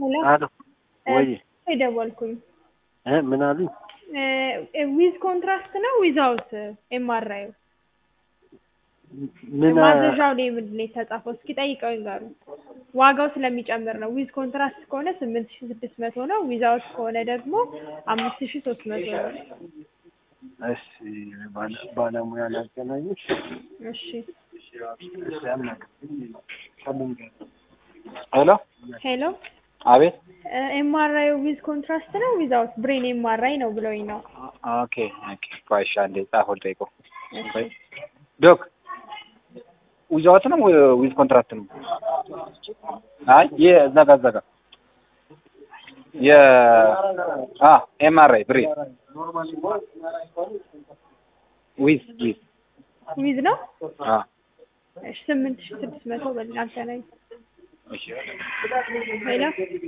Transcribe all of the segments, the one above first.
አሎ ወይ የደወልኩኝ እ ምን አሉኝ? ዊዝ ኮንትራስት ነው ዊዛውት ኤምአርአይ ምን ማዘዣው ላይ ምንድን ነው የተጻፈው? እስኪ ጠይቀው ይንገሩ። ዋጋው ስለሚጨምር ነው። ዊዝ ኮንትራስት ከሆነ ስምንት ሺ ስድስት መቶ ነው። ዊዛውት ከሆነ ደግሞ አምስት ሺ ሶስት መቶ ነው። እሺ ባለ- ባለሙያ ላገናኝሽ። እሺ እሺ አናግሪኝ። ሄሎ ሄሎ አቤት። ኤምአርአይ ዊዝ ኮንትራስት ነው ዊዛውት ብሬን ኤምአርአይ ነው ብለውኝ ነው። ኦኬ ኦኬ። ቆይ እሺ አንዴ ጻፈው ልጠይቀው። እሺ ዶክ ዊዛውት ነው ዊዝ ኮንትራክት ነው? አይ የእዛ ጋር እዛ ጋር የ አ ኤምአርአይ ብሬ ዊዝ ዊዝ ዊዝ ነው። አ እሺ ስምንት ሺ ስድስት መቶ በል አገናኝ። እሺ ሄሎ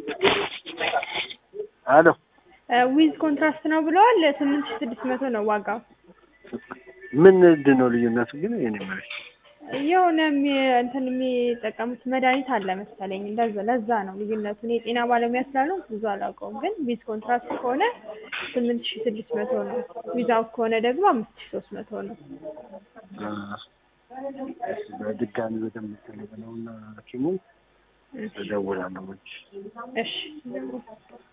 አሎ ዊዝ ኮንትራስት ነው ብለዋል። ስምንት ሺ ስድስት መቶ ነው ዋጋው። ምንድን ነው ልዩነቱ ግን? የኔ ማለት የሆነ የሚ- እንትን የሚጠቀሙት መድኃኒት አለ መሰለኝ እንደዛ ለዛ ነው ልዩነቱ። እኔ የጤና ባለሙያ ስላልሆንኩ ብዙ አላውቀውም፣ ግን ዊዝ ኮንትራክት ከሆነ ስምንት ሺ ስድስት መቶ ነው። ዊዛውት ከሆነ ደግሞ አምስት ሺ ሶስት መቶ ነው። በድጋሚ ወደምትለው እና ሐኪሙን እደውላለሁ። እሺ